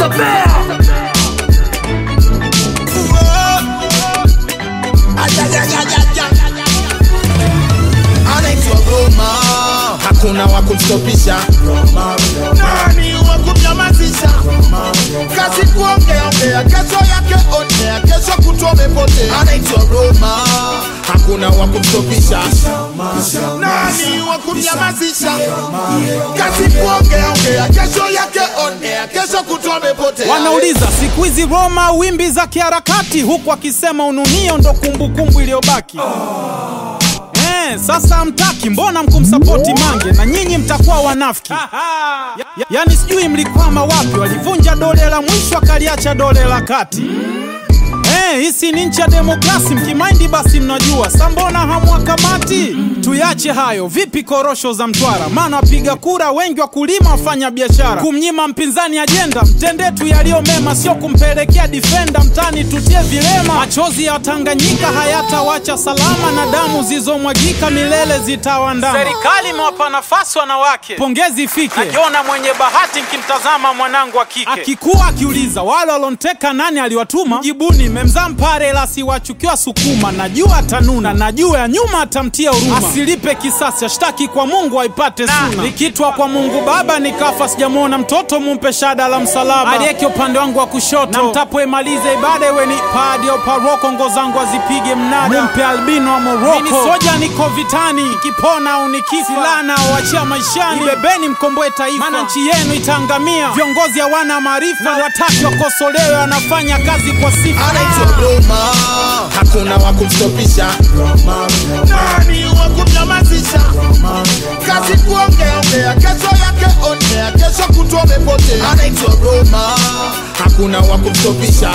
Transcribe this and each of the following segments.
anaitwa Roma, hakuna wa kumstopisha. Nani wa kumnyamazisha? Kazi kuongea ongea, kesho yake onea, kesho kutwa umepotea. Anaitwa Roma, hakuna wa kumstopisha. Nani wa kumnyamazisha? Kazi kuongea ongea, kesho yake onea, kesho kutwa umepotea. Wanauliza siku hizi Roma wimbi za kiharakati, huku akisema ununio ndo kumbukumbu iliyobaki. Eh, sasa hamtaki, mbona mkumsapoti Mange na nyinyi mtakuwa wanafiki? Ya, ya, yani sijui mlikwama wapi, walivunja dole la mwisho akaliacha dole la kati. Eh, hisi ni nchi ya demokrasi, mkimaindi basi mnajua. Sa mbona hamwakamati? Tuyache hayo. Vipi korosho za Mtwara? Maana wapiga kura wengi wakulima, wafanya biashara. Kumnyima mpinzani ajenda, mtende tu yaliyo mema, sio kumpelekea difenda mtani tutie vilema. Machozi ya Tanganyika hayatawacha salama, na damu zilizomwagika milele zitawandama. Serikali imewapa nafasi wanawake, pongezi ifike. Najiona mwenye bahati nkimtazama mwanangu wa kike akikuwa akiuliza wale walonteka nani aliwatuma, jibuni memzaa mpare ila siwachukiwa Sukuma. Najua atanuna, najua ya nyuma atamtia huruma, asilipe kisasi, ashtaki kwa Mungu aipate suna. Nikitwa kwa Mungu Baba nikafa, sijamwona mtoto, mumpe shada la msalaba, aliyeke upande wangu wa kushoto, na mtapoimaliza ibada iwe ni padi au paroko, ngo zangu azipige mnada, mumpe albino wa Moroko. Mimi soja niko vitani, nikipona au nikifa, silaha naowachia maishani, ibebeni mkomboe taifa, maana nchi yenu itaangamia. Viongozi hawana maarifa, wataki wakosolewe, wanafanya kazi kwa sifa. anaitwa Roma, hakuna wa kumstopisha. Nani wa kumnyamazisha? Kazi kuongea ongea, kesho yake onea, kesho kutwa umepotea. Anaitwa Roma, hakuna wa kumstopisha.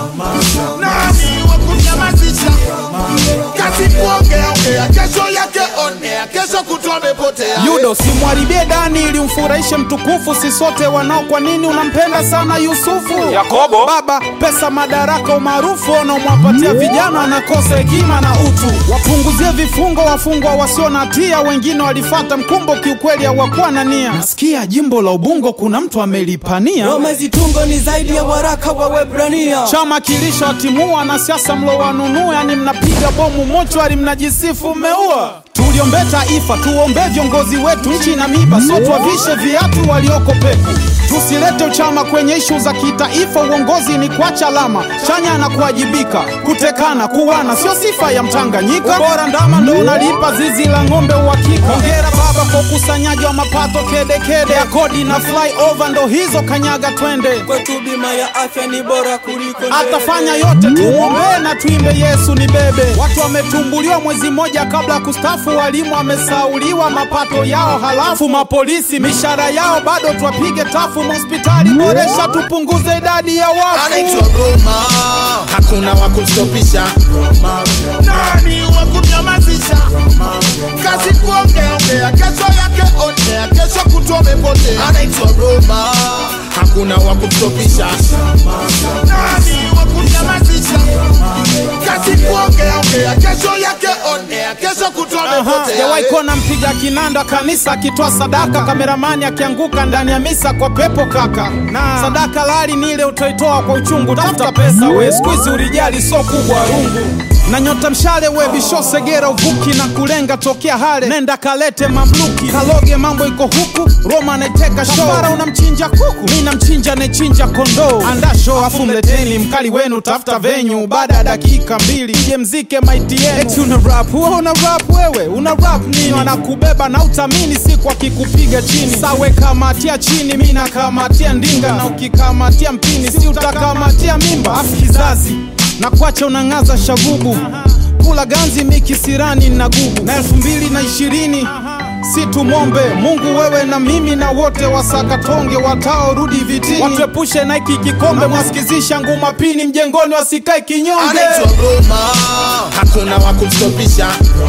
Nani wa kumnyamazisha? Kazi kuongea ongea, kesho yake onea, kesho kutwa umepotea. Yudo, simwharibie Dani ili umfurahishe mtukufu, si sote wanao. Kwa nini unampenda sana Yusufu? Yakobo, baba, pesa, madaraka, umaarufu unaomwapatia vijana wanakosa hekima na utu. Wapunguzie vifungo wafungwa wasio na hatia, wengine walifata mkumbo, kiukweli hawakuwa na nia. Nasikia jimbo la Ubungo kuna mtu amelipania Roma zitungo ni zaidi ya waraka wa Webrania. chama kilisha watimua wanasiasa mlo wanunua, yani mnapiga bomu mochwari, mnajisifu mmeua. Tuliombe taifa, tuombe viongozi wetu, nchi na miba, so tuwavishe viatu walioko peku. Tusilete uchama kwenye ishu za kitaifa, uongozi ni kuacha alama chanya na kuwajibika. Kutekana, kuwana sio sifa ya Mtanganyika, bora ndama ndo unalipa zizi la ng'ombe uhakika. Hongera baba kwa ukusanyaji wa mapato kedekede ya kodi na flyover, ndo hizo kanyaga twende Kwetu bima ya afya ni bora kuliko ndege. atafanya yote, tumwombee na tuimbe Yesu ni bebe. Watu wametumbuliwa mwezi mmoja kabla ya kustafu, walimu wamesauliwa mapato yao, halafu mapolisi mishahara yao bado twapige tafu. Hospitali boresha, tupunguze idadi ya anaitwa wafu. Roma, hakuna wa kumstopisha. Nani wa kumnyamazisha? Kazi kuongea ongea, kesho yake onea, kesho kutwa umepotea. Anaitwa Roma, hakuna wa kumstopisha. Nani wa kumnyamazisha? Kazi kuongea ongea, kesho yake onea, kesho kutwa umepotea. Jawahi kuona mpiga kinanda kanisa akitoa sadaka, kameramani akianguka ndani ya misa kwa pepo kaka. Na sadaka lali ni ile utoitoa kwa uchungu, tafuta pesa we, siku hizi urijali so kubwa rungu na nyota mshale we bisho segera uvuki na kulenga tokea hale nenda kalete mamluki kaloge mambo iko huku Roma anaiteka show Kafara unamchinja kuku mi namchinja anayechinja kondoo anda show afu mleteni mkali wenu tafuta venyu baada ya dakika mbili ije mzike maiti yenu eti una rap wewe una rap wewe una rap nini wanakubeba na utamini siku akikupiga chini sawe kamatia chini mi nakamatia ndinga na ukikamatia mpini si utakamatia mimba afu kizazi na kuacha unang'aza shagubu kula ganzi mikisirani na gubu na elfu mbili na ishirini si tumombe Mungu wewe na mimi na wote wasakatonge wataorudi vitini watuepushe na hiki kikombe mwasikizisha nguma pini mjengoni wasikae kinyonge anaitwa Roma, hakuna wa kumstopisha.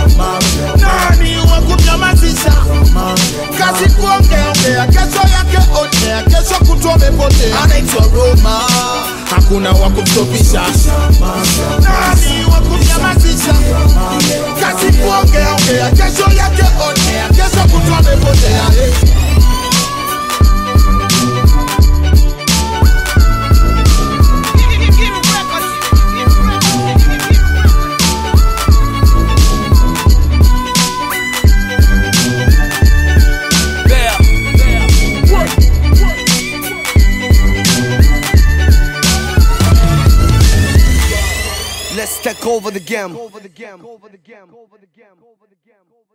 Nani wa kumnyamazisha? Kazi kuongea ongea, kesho yake onea, kesho kutwa umepotea. Anaitwa Roma, hakuna wa kumstopisha. Nani wa kumnyamazisha? Kazi kuongea ongea, kesho yake onea, kesho kutwa umepotea. Let's take over the game.